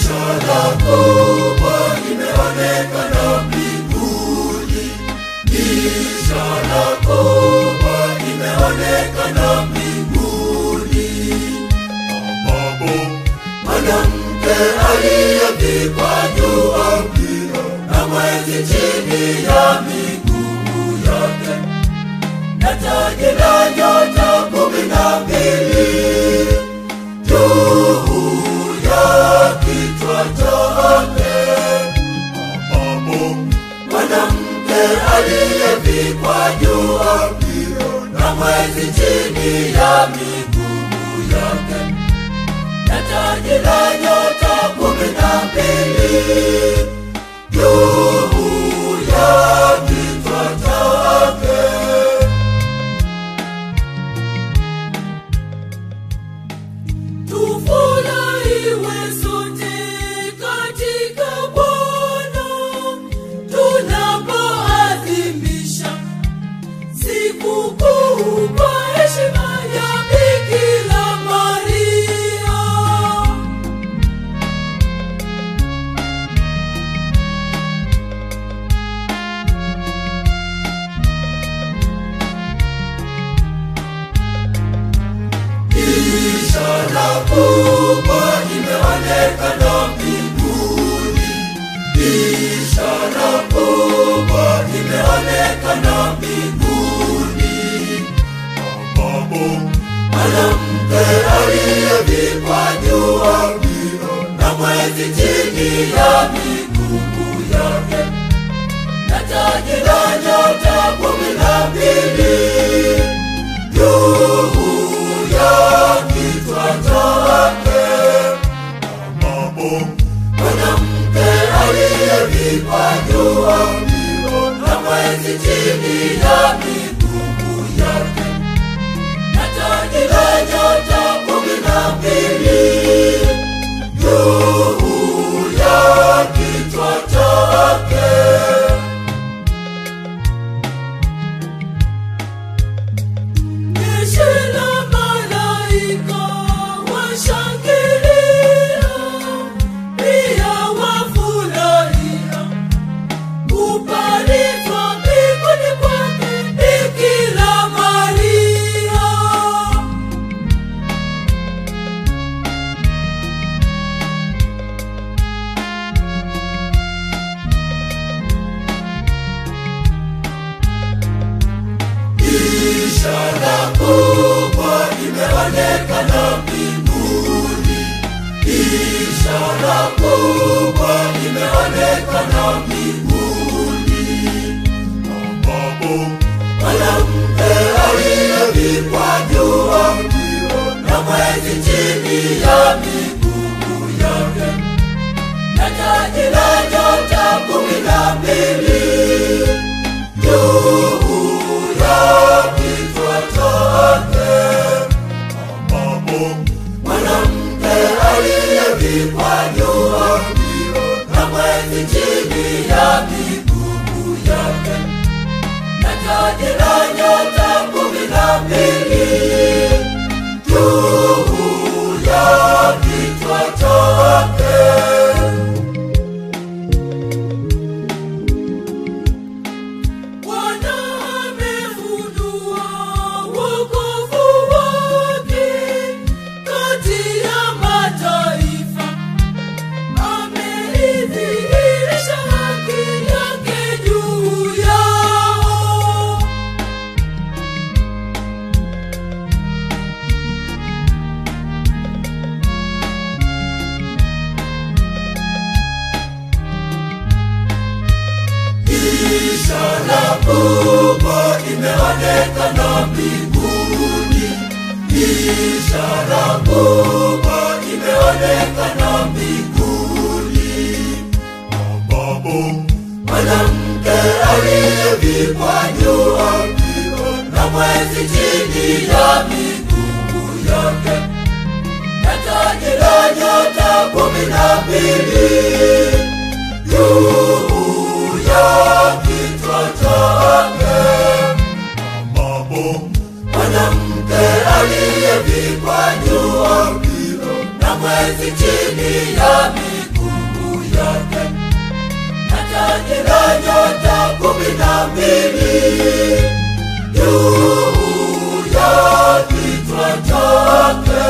Ishara kubwa imeonekana mbinguni, ishara kubwa imeonekana mbinguni, ambapo mwanamke aliyevikwa jua mbio na mwezi chini ya miguu yake na taji la nyota kumi na mbili juu ya kichwa chake, ambapo mwanamke aliyevikwa jua mbio na mwezi chini ya miguu yake na taji la nyota kumi na mbili juu ya kichwa chake. Tufurahiwe sote katika Bwana tunapoadhimisha sikukuu kwa heshima ya Bikira Maria. Ishara kubwa imeonekana mbinguni, ishara kubwa imeonekana mbinguni, ambapo mwanamke aliyevikwa jua mbio na mwezi chini ya miguu yake na taji la nyota kumi na mbili juu ya kichwa chake, ambapo mwanamke aliyevikwa jua mbio na mwezi chini ya miguu yake na taji la nyota kumi na mbili juu ya kichwa chake. Jeshi la malaika washangilia, pia wafurahia kupalizwa mbinguni kwake Bikira Maria. Ishara kubwa imeonekana mbinguni, ishara kubwa imeonekana mbinguni, ambapo mwanamke aliyevikwa jua mbio na mwezi chini ya miguu yake na taji la nyota kumi na mbili juu ya kichwa chake, ambapo mwanamke aliyevikwa jua mbio na mwezi chini ya miguu yake na taji la nyota kumi na mbili juu ya kichwa chake. Bwana amefunua wokovu wake kati ya mataifa, ameidhihirisha haki yake juu yao. Ishara kubwa imeonekana mbinguni, ishara kubwa imeonekana mbinguni, ambapo mwanamke aliyevikwa jua mbio na mwezi chini ya miguu yake na taji la nyota kumi na mbili juu ya kichwa chake, ambapo mwanamke aliyevikwa jua mbio na mwezi chini ya miguu taji la nyota kumi na mbili juu ya kichwa chake.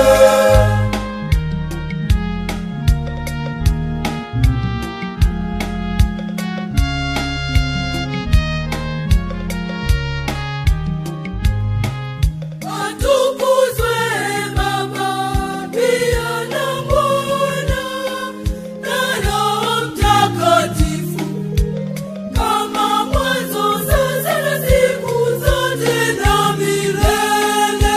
Atukuzwe Baba, pia na Mwana na Roho Mtakatifu, kama mwanzo, sasa na siku zote na milele.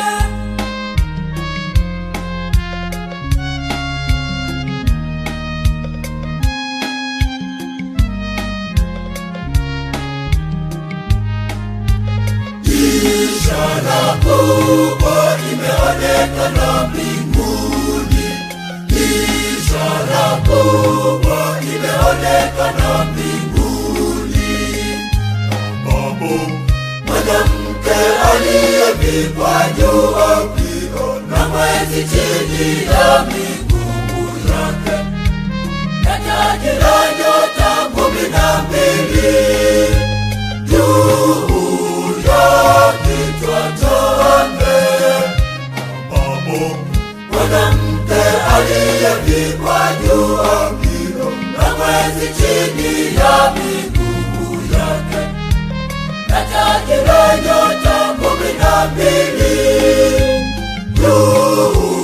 Ishara kubwa imeonekana mbinguni, ishara kubwa imeonekana mbinguni, ambapo mwanamke aliyevikwa juu akiona mwezi chini ya miguu yake, na taji la nyota kumi na mbili juu ya kichwa chake, ambapo mwanamke aliyevikwa juu akiona mwezi chini ya miguu yake, na taji la nyota kumi na mbili juu